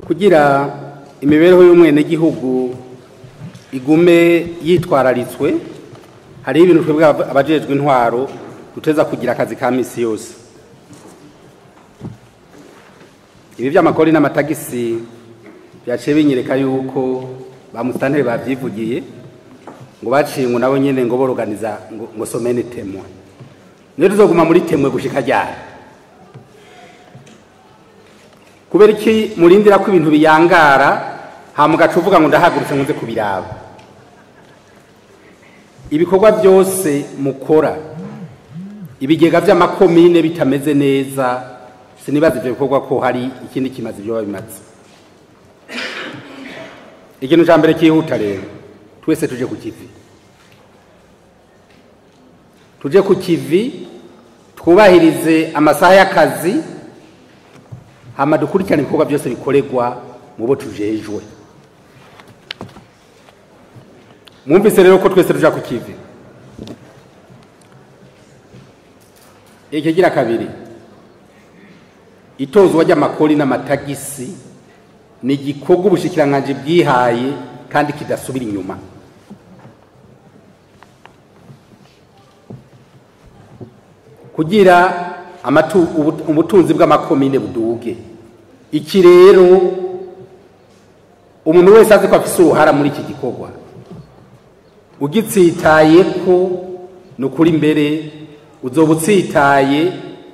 kugira imibereho y'umwenegihugu igume yitwararitswe hariho ibintu twebwe aba- abajejwe intwaro duteza kugira akazi ka misi yose ibi by'amakori n'amatagisi byaciye binyereka yuko ba musitanteri babyivugiye ngo baciye ngo nabo nyene ngo boroganiza ngo, ngo somene temwe niyo tuzoguma muri temwe gushika ryari kubera iki murindira ko ibintu biyangara hama ugaca uvuga ngo ndahagurutse nkunze kubiraba ibikorwa byose mukora ibigega by'amakomine bitameze neza sinibaza ibyo bikorwa ko hari ikindi kimaze ibyo bimaze ikintu cya mbere cyihuta rero twese tuje ku kivi tuje ku kivi twubahirize amasaha y'akazi hama dukurikirane ibikorwa byose bikorerwa mu bo tujejwe mwumvise rero ko twese tuja ku kivi ikigira kabiri itozwa ry'amakori n'amatagisi ni igikorwa ubushikiranganji bwihaye kandi kidasubira inyuma kugira amatu- ubu- ubutunzi bw'amakomine buduge iki rero umuntu wese azi ko afise uruhara muri iki gikorwa ugitsitaye ko ni ukuri mbere uzoba utsitaye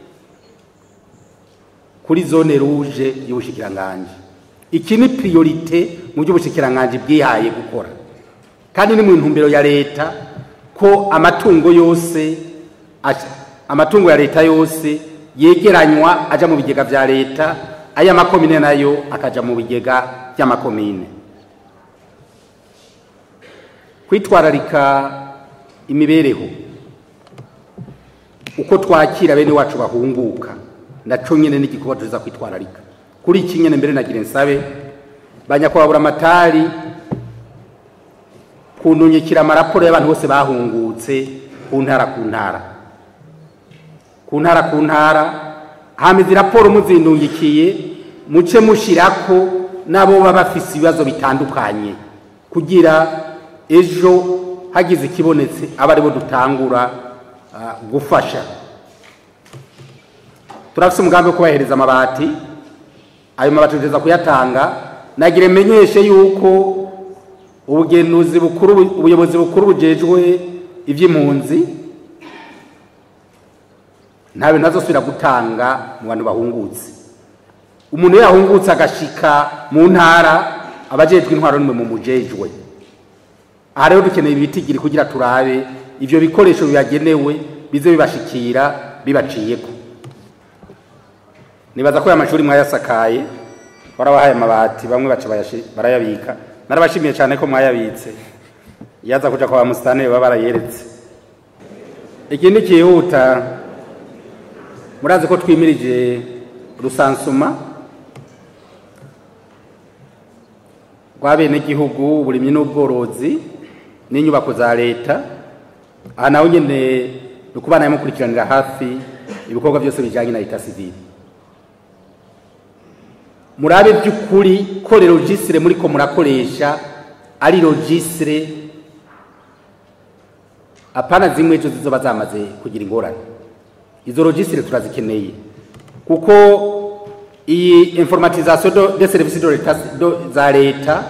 kuri zone ruje y'ubushikiranganji iki ni priorite mu by'ubushikiranganji bwihaye gukora kandi ni mu ntumbero ya leta ko amatungo yose aja- amatungo ya leta yose yegeranywa aja mu bigega vya leta aya makomine nayo akaja mu bigega by'amakomine kwitwararika imibereho uko twakira bene wacu bahunguka naco nyene n'igikorwa tuza kwitwararika kuri iki nyene mbere nagira nsabe banyakwabura amatari kuntunyikira amaraporo y'abantu bose bahungutse ku ntara ku ntara ku ntara ku ntara hama izi raporo muzindungikiye muce mushirako nabo baba bafise ibibazo bitandukanye kugira ejo hagize ikibonetse abe aribo dutangura ah, gufasha turafise umugambi wo kubahereza amabati ayo mabati tugeza kuyatanga nagira menyeshe yuko ubugenuzi bukuru ubuyobozi bukuru bujejwe iby'impunzi nta bintu azosubira gutanga mu bantu bahungutse umuntu iyo yahungutse agashika mu ntara abajejwe intwaro nimwe mu mujejwe aha rero dukeneye ibitigiri kugira turabe ivyo bikoresho bibagenewe bize bibashikira bibaciyeko nibaza ko aya mashuri mwayasakaye warabahaye amabati bamwe baca bayashi- barayabika narabashimiye cyane ko mwayabitse yaza kuja kwa bamusitani baba barayeretse ikindi kihuta murazi ko twimirije rusansuma rw'abenegihugu uburimyi n'ubworozi n'inyubako za leta aha naho nyene ni ukubana mukurikiranira hafi ibikorwa byose bijanye na leta sivile murabe by'ukuri ko registre muriko murakoresha ari registre apana zimwe ejo zizoba zamaze kugira ingorane izo registre turazikeneye kuko iyi informatisation do- des services de l'État- do- za leta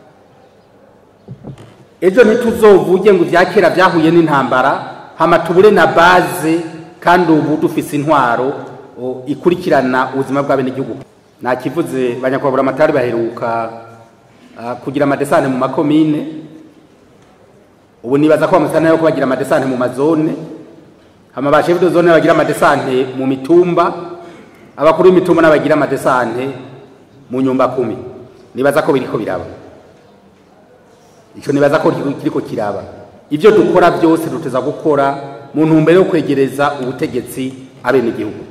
ejo ntituzovuge ngo ibya kera byahuye n'intambara hama tubure na baze kandi ubu dufise intwaro o, ikurikirana ubuzima bw'abenegihugu nta kivuze banyakwabura amatari baheruka ah, kugira amadesane mu makomine ubu nibaza ko bamusana yo kubagira amadesane mu mazone hama ba chef de zone bagira amadesante mu mitumba abakuru b'imitumba n'abagira amadesante mu nyumba kumi nibaza ko biriko biraba ico nibaza ko kiriko kiraba ivyo dukora byose duteza gukora mu ntumbero yo kwegereza ubutegetsi abenegihugu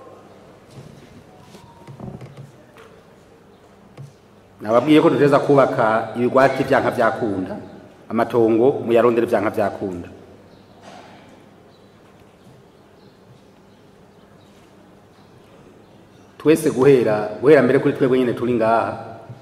nababwiye ko duteza kubaka ibigwati vyanka vyakunda amatongo muyarondere vyanka vyakunda twese guhera guhera mbere kuri twebwe nyine turi ngaha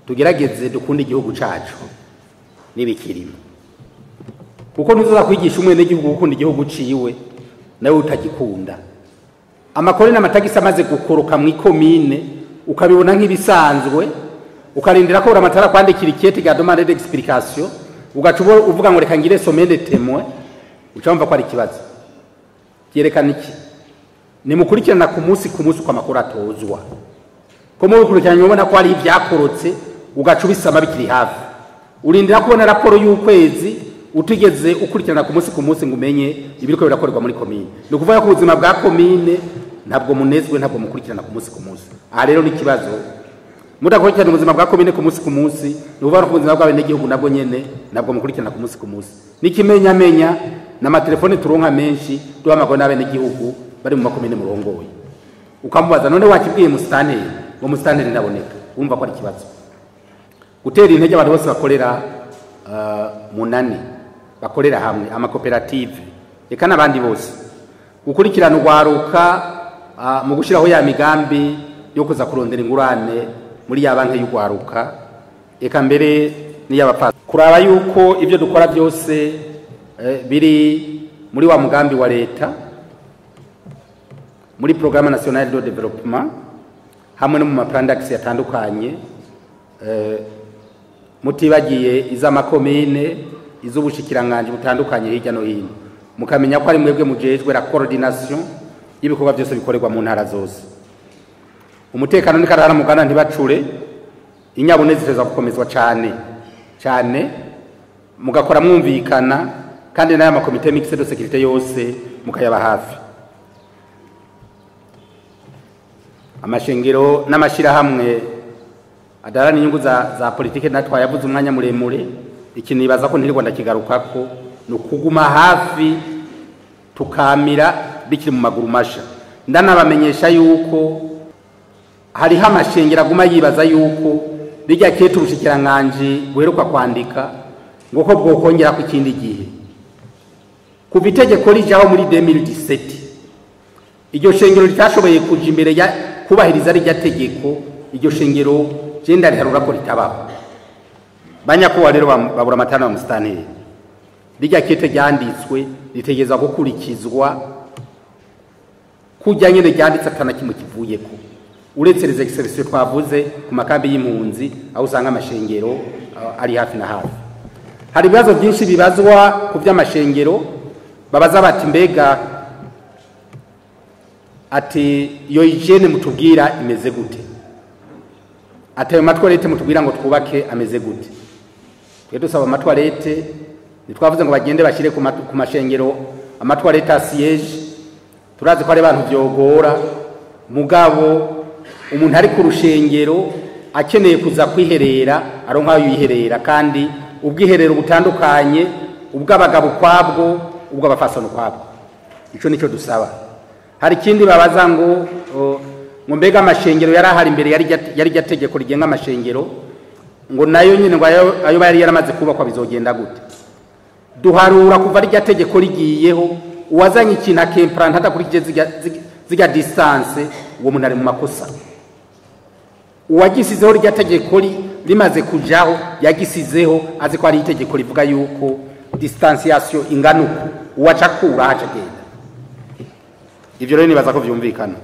tugerageze dukunde igihugu cacu n'ibikirimo kuko ntuzoza kwigisha umwenegihugu gukunda igihugu ciwe nawe utagikunda amakore n'amatagisi amaze gukoroka mu ikomine ukabibona nk'ibisanzwe ukarindira ko buramatara kwandikira ikete rya demande d'explication ugaca ubo- uvuga ngo reka ngire somene temwe uca wumva ko ari ikibazo byerekana iki nimukurikirana ku munsi ku munsi uko amakuru atozwa ko mubikurikiranye ubona ko hari ibyakorotse ugaca ubisama bikiri hafi urindira kubona raporo y'ukwezi utigeze ukurikirana ku munsi ku munsi ngo umenye ibiriko birakorerwa muri komine ni ukuvuga ko ubuzima bwa komine ntabwo munezwe ntabwo mukurikirana ku munsi ku munsi aha rero ni ikibazo mudakurikirana ubuzima bwa komine ku munsi ku munsi ni ukuvuga ko ubuzima bw'abenegihugu nabwo nyene ntabwo mukurikirana ku munsi ku munsi n'ikimenyamenya n'amatelefone turonka menshi duhamagawe n'abenegihugu bari mu makomine murongoye ukamubaza none wakibwiye musitanteri ngo musitanteri ntaboneka wumva ko ari ikibazo gutera intege abantu bose bakorera uh, munani bakorera hamwe amakoperative reka n'abandi bose gukurikirana urwaruka uh, mu gushyiraho ya migambi yo kuza kurondera ingurane muri ya banki y'urwaruka reka mbere n'iy'abapfasi kuraba yuko ibyo dukora byose eh, biri muri wa mugambi wa leta muri programme nationale de développement hamwe no mu maplan d'action yatandukanye eh, mutibagiye iz'amakomine iz'ubushikiranganje butandukanye hirya no hino mukamenya ko ari mwebwe mujejwe la coordination y'ibikorwa byose bikorerwa mu ntara zose umutekano ni karara mugana ntibacure inyabune ziteza gukomezwa cyane cyane mugakora mwumvikana kandi n'aya makomite mixed de sécurité yose mukayaba hafi amashengero n'amashirahamwe adarana inyungu za, za politike natwe yavuze umwanya muremure iki nibaza ko ntirirwa ndakigarukako ni ukuguma hafi tukamira bikiri mu maguru masha ndanabamenyesha yuko hariho amashengero aguma yibaza yuko bijya kete ubushikiranganji buheruka kwandika ngo ko bwokongera ku kindi gihe kuva itegeko rijaho muri 2017 iryo shengero ritashoboye kuja imbere ya kubahiriza rijya tegeko iryo shengero je ndariharura ko ritabaho banyakuba rero babura amatara wa musitanteri rijya kete ryanditswe ritegeza gukurikizwa kujya nyene ryanditse atana kimwe kivuyeko uretse les exceptions twavuze ku makambi y'impunzi aho usanga amashengero uh, ari hafi na hafi hari ibibazo byinshi bibazwa ku by'amashengero babaza bati mbega ati iyo hygiene mutubwira imeze gute ati ayo matwarete mutubwira ngo twubake ameze gute twe dusaba amatwarete ntitwavuze ngo bagende bashyire ku mat- ku mashengero amatwarete asiyeje turazi ko ari abantu byogora mugabo umuntu ari ku rushengero akeneye kuza kwiherera aronka aho yiherera kandi ubwiherero butandukanye ubw'abagabo ukwabwo ubw'abafasano ukwabwo icyo nicyo dusaba hari ikindi babaza ngo o, ngo mbega amashengero yari ahari imbere yari rya- yari rya tegeko rigenga amashengero ngo nayo nyine ngo ayo ayo yari yaramaze kubakwa bizogenda gute duharura kuva rya tegeko rigiyeho uwazanye ikintu akempranta adakurikije zirya- zirya- zirya distance uwo muntu ari mu makosa uwagisizeho rya tegeko ri- rimaze kujaho yagisizeho azi ko hari itegeko rivuga yuko distanciation ingana uku uwaca akura ahaca agenda ivyo rero nibaza ko vyumvikana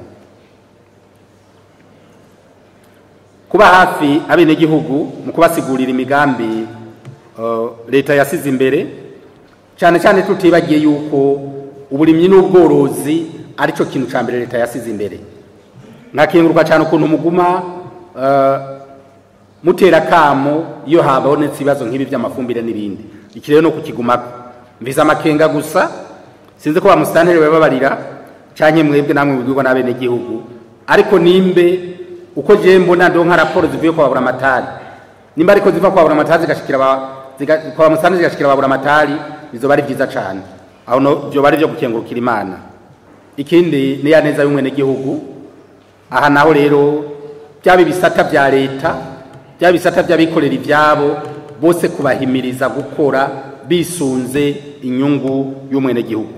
kuba hafi abenegihugu mu kubasigurira imigambi uh, leta yasize imbere cyane cyane tutibagiye yuko uburimyi n'ubworozi arico kintu ca mbere leta yasize imbere nkakenguruka cyane ukuntu muguma uh, mutera kamo iyo habonetse ibibazo nk'ibi by'amafumbire n'ibindi iki rero no kukigumako mvize amakenga gusa sinzi ko ba musitanteri bababarira canke mwebwe namwe mubwirwa n'abenegihugu ariko nimbe uko je mbona ndo nka raporo zivuye kwa buramatari nimba ariko ziva kwa buramatari zigashikira ba ziga- kwa musitanteri zigashikira ba buramatari bizoba ari vyiza cane aho no vyoba ari vyo gukengurukira imana ikindi ni ya neza y'umwenegihugu aha naho rero byaba ibisata bya leta byaba ibisata by'abikorera ibyabo bose kubahimiriza gukora bisunze inyungu y'umwenegihugu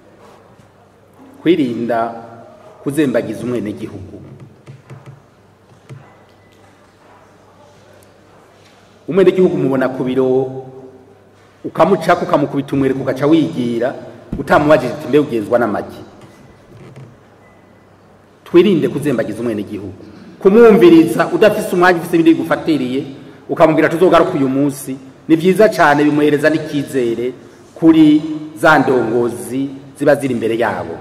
kwirinda kuzembagiza umwenegihugu umwenegihugu mubona ku biro ukamucako ukamukubita umwereko ugaca wigira utamubajije uti mbe ugenzwa n'amagi twirinde kuzembagiza umwenegihugu kumwumviriza udafise umwanya ufise ibindi bigufatiriye ukamubwira tuzogaruka uyu munsi ni vyiza cane bimuhereza n'ikizere kuri za ndongozi ziba ziri imbere yabo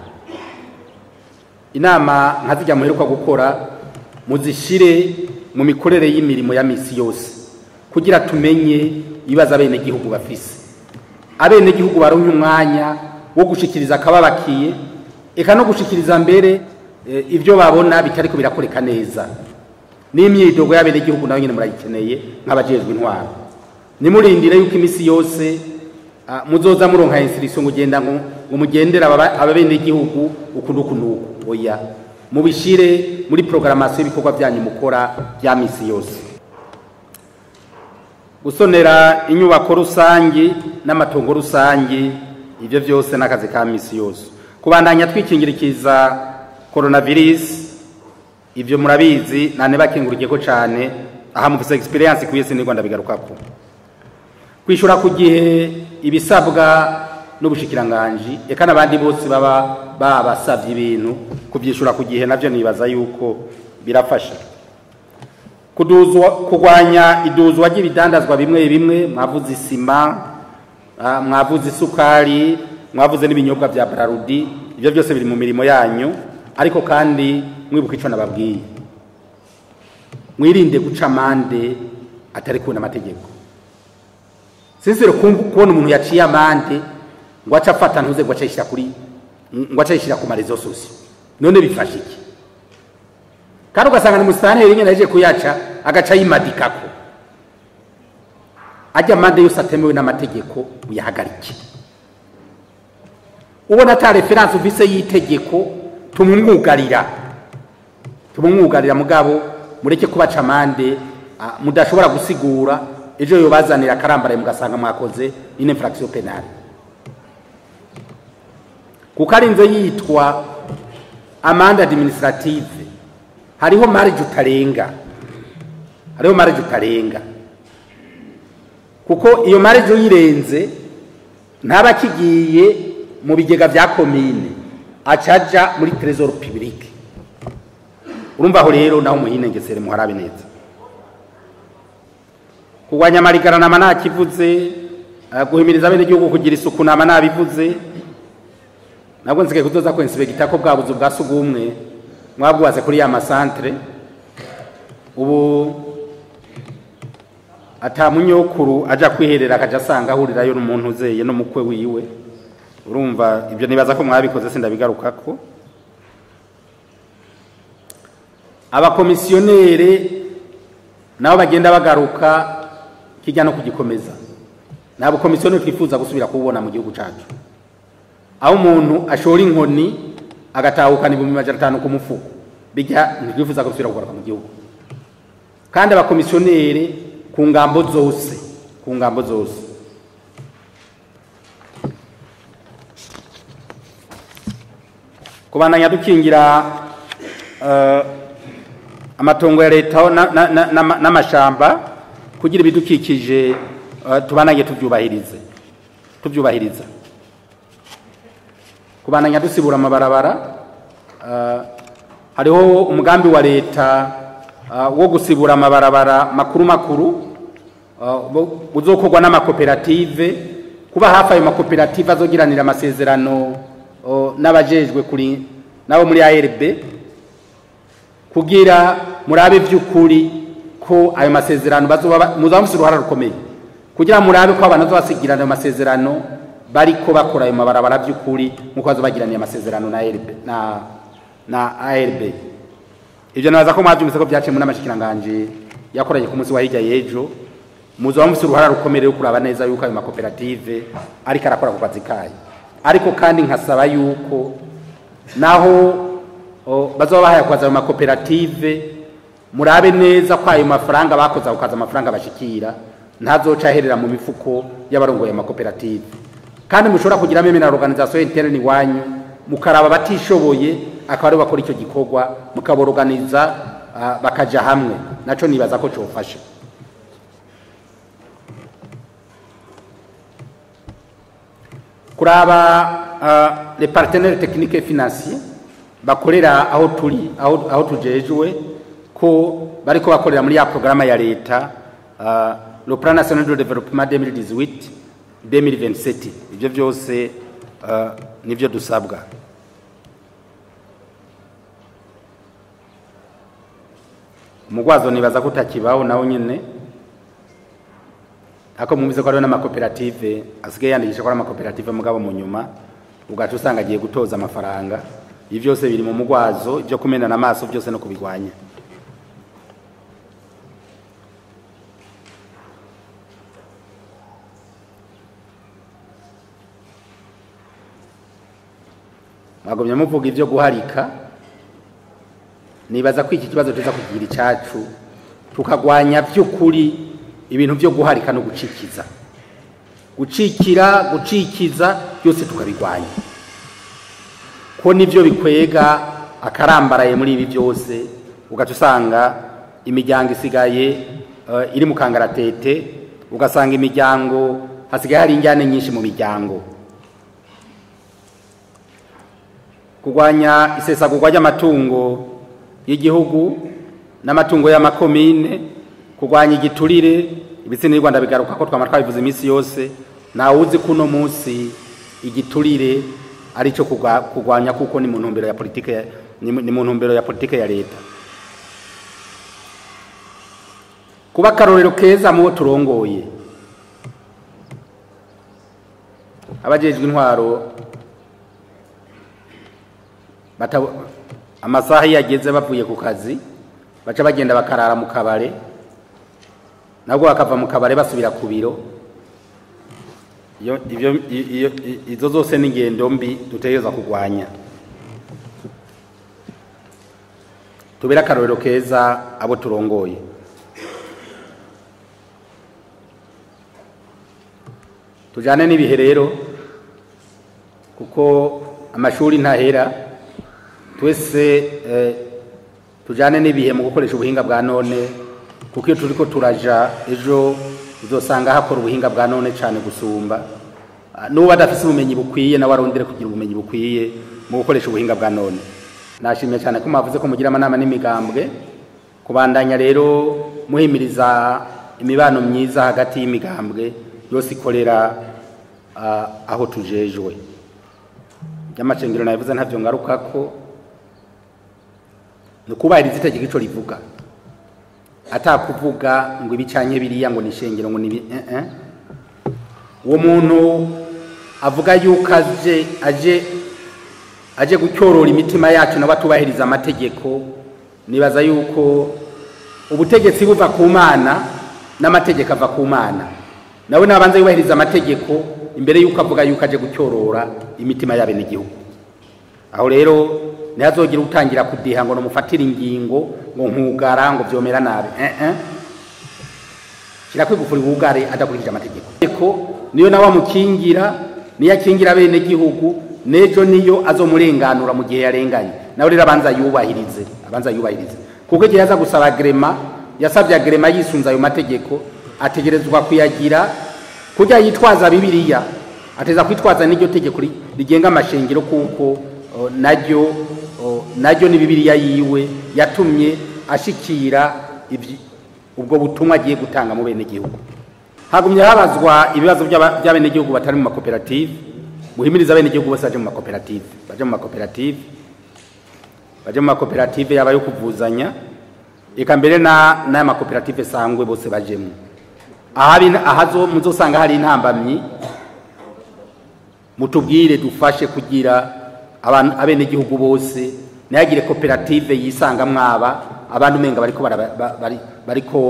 inama nka zijya muheruka gukora muzishire mu mikorere y'imirimo ya misi yose kugira tumenye ibibazo abenegihugu bafise abenegihugu baronke umwanya wo gushikiriza akababakiye eka no gushikiriza mbere eh, ivyo babona bitariko birakoreka neza n'imyidogo y'abenegihugu nayo nyene murayikeneye nk'abajejwe intwaro nimurindire yuko imisi yose ah, muzoza muronka insirisio ngo ugenda ngo ngo mugendere aba- ababenegihugu uku n'uku n'uku oya mubishire muri programmation y'ibikorwa byanyu mukora bya misi yose gusonera inyubako rusangi n'amatongo rusangi ivyo vyose n'akazi ka misi yose kubandanya twikingirikiza coronavirus ivyo murabizi nane bakingurukiyeko cane aha mufise experience kuye sinigwa ndabigarukako kwishura ku gihe ibisabwa n'ubushikiranganji eka n'abandi bose baba babasavye ibintu kuvyishura ku gihe navyo nibaza yuko birafasha kuduzwa kugwanya iduzwa ry'ibidandazwa bimwe bimwe mwavuze isima ah, mwavuze isukari mwavuze n'ibinyobwa vya brarudi ivyo byose biri mu mirimo yanyu ariko kandi mwibuka ico nababwiye mwirinde guca amande atari kubona amategeko sinsire kubona umuntu yaciye amande ngo aca afata ntuze ngo aca yishyira kuri ngo aca yishyira ku marezo sosiyo none bifashe iki kandi ugasanga ni musitanteri nyine aje kuyaca agaca yimadikako ajya amande yose atemewe n'amategeko uyahagarike ubona ata referanse uvise y'itegeko tumumwugarira tumumwugarira mugabo mureke kubaca amande ah, mudashobora gusigura ejo yobazanira akarambaraye mugasanga mwakoze une infraction penale kuko arinze yitwa amande administrative hariho marge utarenga hariho marge utarenga kuko iyo marge uyirenze ntaba akigiye mu bigega vya komine acaja muri trésor public urumva aho rero naho muhinengesere muharabe neza kurwanya amarigara nama nakivuze eh, guhimiriza abenegihugu kugira isuku nama nabivuze nabwo nsigaye kuzoza kwensibegita ko bwa buzu bwa sugumwe mwabwubatse kuri ya masantere ubu ata munyokuru aja kwiherera akaja asanga ahurirayo n'umuntu uzeye n'umukwe wiwe urumva ibyo nibaza ko mwabikoze sindabigarukako abakomisiyonere nabo bagenda bagaruka kijya no kugikomeza nta bukomisiyoneri twifuza gusubira kububona mu gihugu cyacu aho umuntu ashora inkoni agatahukana ibihumbi majana atanu ku mufuko bijya ntitwifuza ko bisubira kugaruka mu gihugu kandi abakomisiyoneri ku ngambo zose ku ngambo zose kubandanya dukingira eh, amatongo ya leta na- na- na- n'ama- n'amashamba kugira ibidukikije eh, tubananye tubyubahirize tubyubahiriza kubandanya dusibura amabarabara eh, hariho umugambi wa leta eh, wo gusibura amabarabara makuru makuru eh, bu- buzokorwa n'amakoperative kuba hafi ayo makoperative azogiranira amasezerano oh, n'abajejwe kuri nabo muri ARB kugira murabe by'ukuri ko ayo masezerano bazoba ba- muzaba mufise uruhara rukomeye kugira murabe ko abantu bazobasigira ayo masezerano bariko bakora ayo mabarabara by'ukuri nk'uko bazobagiraniye amasezerano na ARB na na ARB ivyo nabaza ko mwavyumvise ko vyaciye mu n'amashikiranganje yakoranye ku munsi wa hirya y'ejo muzoba mufise uruhara rukomeye rwo kuraba neza yuko ayo makoperative ariko arakora ku kazi kayo ariko kandi nkasaba yuko naho o, bazoba bahaye kubaza ayo makoperative murabe neza ko ayo mafaranga bakoze ako kazi amafaranga bashikira ntazoca aherera mu mifuko y'abarongoye amakoperative kandi mushobora kugiramo na organisation interne iwanyu mukaraba batishoboye akaba aribo bakora icyo gikorwa mukaboroganiza uh, bakaja hamwe naco nibaza ko cofasha kuraba uh, les partenaires techniques et financiers bakorera aho turi aho, aho tujejwe ko bariko bakorera muri ya programa ya leta uh, le plan national de développement 2018 2027 ivyo vyose uh, nivyo dusabwa umugwazo nibaza ko utakibaho nawo nyene ako mwumvise ko hariho n'amakoperative asigaye yandikisha ko ari amakoperative mugabo mu nyuma ugaca usanga agiye gutoza amafaranga ibi byose biri mu mugwazo ibyo kumenana amaso byose no kubigwanya mwagumye muvuga ibyo guharika nibaza ko iki kibazo tuza kugira icacu tukagwanya by'ukuri ibintu byo guharika no gucikiza gucikira gucikiza byose tukabigwanya ko nivyo bikwega akarambaraye muri ibi byose ugaca usanga imiryango isigaye uh, iri mu kangaratete ugasanga imiryango hasigaye hari injyane nyinshi mu miryango kurwanya isesagurwa ry'amatungo y'igihugu n'amatungo y'amakomine kurwanya igiturire ibitsina y'u Rwanda bigaruka ko twama twabivuze iminsi yose ntawe uzi ko uno munsi igiturire ari cyo kurwanya kuko ni mu ntumbero ya politike ni mu ntumbero ya politike ya leta kuba akarorero keza mu bo turongoye abajejwe intwaro amasaha iyo ageze bavuye ku kazi baca bagenda bakarara mu kabare nabwo bakava mu kabare basubira ku biro izo zose ni ingendo mbi dutegereza kurwanya tubere akarorero keza abo turongoye tujyane n'ibihe rero kuko amashuri ntahera twese tujyane n'ibihe mu gukoresha ubuhinga bwa none kuko iyo turi ko turaja ejo uzosanga hakora ubuhinga bwa none cyane gusumba n'ubu adafite ubumenyi bukwiye nawe arondere kugira ubumenyi bukwiye mu gukoresha ubuhinga bwa none nashimiye cyane ko mwavuze ko mugira amanama n'imigambwe kubandanya rero muhimiriza imibano myiza hagati y'imigambwe yose ikorera aho tujejwe by'amacengero nabivuze ntabyo ngaruka ko ni ukubahiriza itegeko icyo rivuga atakuvuga ngo ibicanye biriya ngo ni ishengero ngo ni uwo muntu avuga yuko aje aje aje gutyorora imitima yacu nawe atubahiriza amategeko nibaza yuko ubutegetsi buva ku mana n'amategeko ava ku mana nawe nabanza yubahiriza amategeko imbere yuko avuga yuko aje gutyorora imitima y'abenegihugu aho rero ntihazogire utangira kudiha ngo numufatire ingingo ngo nkugara ngo byomera nabi eh eh kirakwigufura ubugare adakurikije amategeko niyo nawe amukingira niyo akingira bene gihugu nejo niyo azomurenganura mu gihe yarenganye nawe rero abanza yubahirize abanza yubahirize kuko igihe yaza gusaba agrema yasabye agrema yisunze ayo mategeko ategerezwa kuyagira kujya yitwaza bibiliya ateza kwitwaza n'iryo tegeko rigenga amashengero kuko naryo naryo ni bibiliya yiwe yatumye ashikira ubwo butumwa agiye gutanga mu bene gihugu hagumye habazwa ibibazo by'abene gihugu batari mu makoperative muhimiriza abene gihugu bose baje mu makoperative baje mu makoperative baje mu makoperative yaba yo kuvuzanya eka mbere na n'aya makoperative sangwe bose bajemo ahazo muzosanga hari intambamyi mutubwire dufashe kugira abenegihugu bose ntihagire koperative yisanga mwaba abandi umenga bariko bariko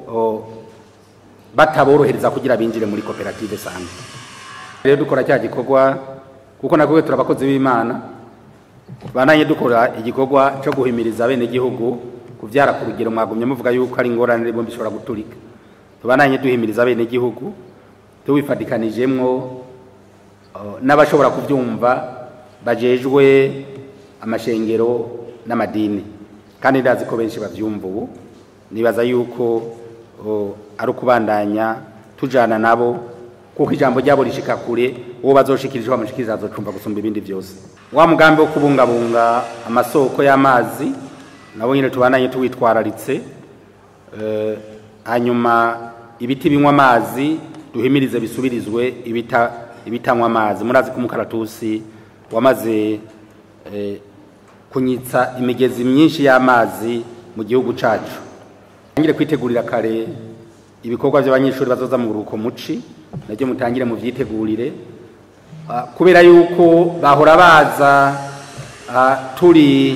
bataborohereza kugira binjire muri koperative sangwe rero dukora cya gikorwa kuko nabwo turi abakozi b'imana bananye dukora igikorwa cyo guhimiriza abenegihugu kubyara ku rugero mwagumye muvuga yuko ari ingorane bombi bishobora guturika tubananye duhimiriza abenegihugu tuwifatikanijemwo n'abashobora kubyumva bajejwe amashengero n'amadini kandi ndazi ko benshi babyumva ubu nibaza yuko ari ukubandanya tujyana nabo kuko ijambo ryabo rishika kure uwo bazoshikirije bamushikiriza azocumva gusumba ibindi byose wa mugambi wo kubungabunga amasoko y'amazi nabo nyine tubananye tuwitwararitse eh, hanyuma ibiti binywa amazi duhimirize bisubirizwe ibita ibitanywa amazi murazi ko umukaratusi wamaze eh, kunyitsa imigezi myinshi y'amazi mu gihugu cacu tangire kwitegurira kare ibikorwa by'abanyeshuri bazoza mu buruhuko muci nabyo mutangire mu vyitegurire Ah, kubera yuko bahora baza ah, turi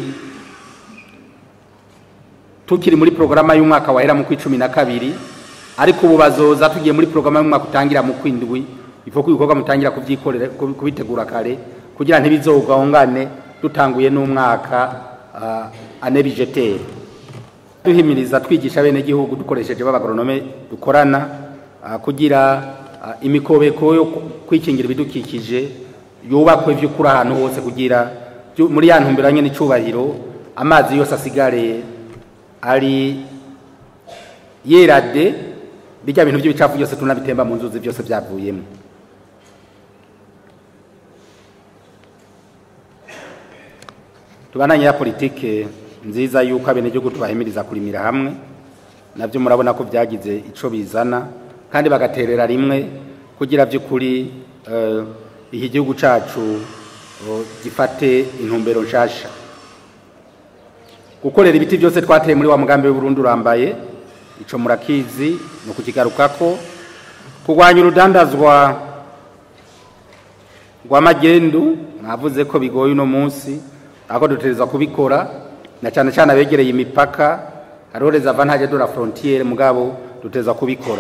tukiri muri porogaramu y'umwaka wahera mu kw'icumi na kabiri ariko ubu bazoza tugiye muri porogaramu y'umwaka utangira mu kwindwi ifo ko ibikorwa mutangira kuvyikorera kubi- kubitegura kare kugira ntibizogahungane dutanguye n'umwaka uh, ane bijeteri duhimiriza twigisha bene gihugu dukoresheje b'abagoronome dukorana uh, kugira uh, imikobeko yo ku- kwikingira ibidukikije yubakwe vy'ukuri ahantu hose kugira byu- muri ya ntumbero nyene n'icubahiro amazi yose asigare ari yerade bijya bintu by'ibicafu byose tunabitemba mu nzuzi byose byavuyemo tubananye ya politike nziza yuko abenegihugu tubahimiriza kurimira hamwe nabyo murabona ko byagize ico bizana kandi bagaterera rimwe kugira by'ukuri eh, iki gihugu cacu oh, gifate intumbero nshasha gukorera ibiti byose twateye muri wa mugambi w'uburundi urambaye ico murakizi ni ukukigarukako kurwanya urudandazwa rw'amagendu mwavuze ko bigoye uno munsi ahubwo dutegereza kubikora na cyane cyane abegereye imipaka hariho reservantage de la frontiere mugabo dutegereza kubikora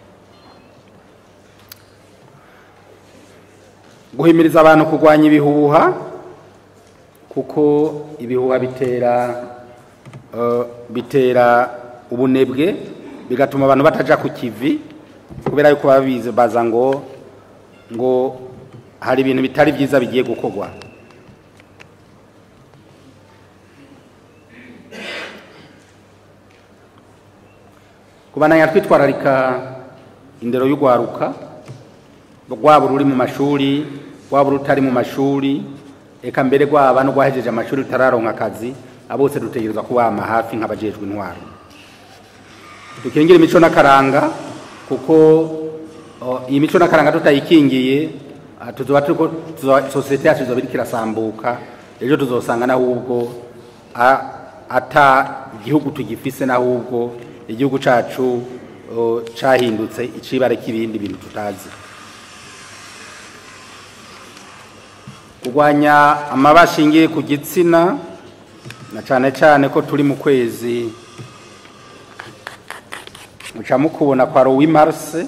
guhimiriza abantu kurwanya ibihuha kuko ibihuha bitera eh, bitera ubunebwe bigatuma abantu bataja ku kivi kubera yuko baba bize baza ngo ngo hari ibintu bitari byiza bigiye gukorwa kubananya twitwararika indero y'ugwaruka rwaba ruri mu mashuri rwaba rutari mu mashuri eka mbere rwaba no rwahejeje amashuri rutararonka akazi abo bose dutegerezwa kubama hafi nk'abajejwe intwaro dukingire imico n'akaranga kuko o, iyi mico n'akaranga tutayikingiye ah, tuzoba turiko tuzoba- sosiyete yacu izoba iriko irasambuka ejo tuzosanga n'ahubwo a- ata igihugu tugifise n'ahubwo igihugu cacu o, cahindutse icibare k'ibindi bintu tutazi kurwanya amaba ashingiye ku gitsina na cane cane ko turi mu kwezi muca mukubona kwa rowi marse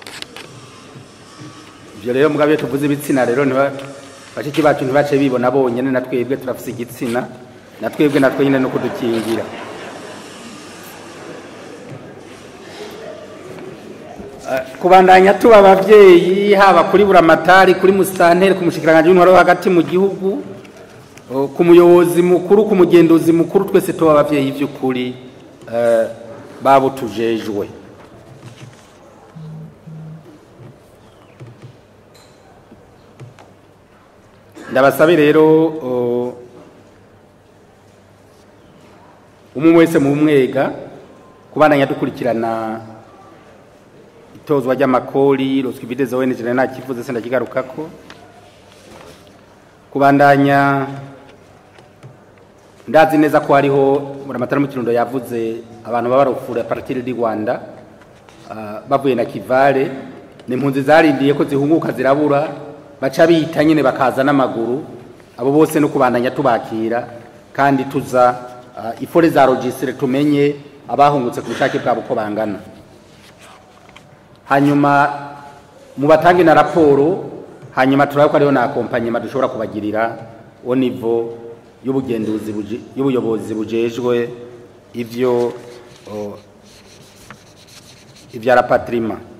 ivyo rero mugabo iyo tuvuze ibitsina rero ntiba bashiki bacu ntibace bibona bonyene na twebwe turafise igitsina na twebwe natwe nyine no kudukingira Eh, kubandanya tuba abavyeyi haba kuri buramatari kuri musitanteri ku mushikiranganji w'intwaro wo hagati mu gihugu oh, ku muyobozi mukuru ku mugenduzi mukuru twese tuba abavyeyi vy'ukuri eh, babo tujejwe ndabasabe rero oh, umwe wese mu mwega kubandanya dukurikirana itozwa ry'amakori ruswa ibideze weneje nta kivuze se ndakigarukako kubandanya ndazi neza ko hariho muramatara mu kirundo yavuze abantu baba barufura partir du Rwanda ah, bavuye na Kivale ni impunzi zarindiye ko zihunguka zirabura baca bita nyine bakaza n'amaguru abo bose no kubandanya tubakira kandi tuza ah, ifore za registre tumenye abahungutse ku bushake bwabo uko bangana hanyuma mubatange na raporo hanyuma turabe ko ariho na akompanyema dushobora kubagirira au niveau y'ubugenduzi buje- y'ubuyobozi bujejwe ivyo o, ivya rapatrima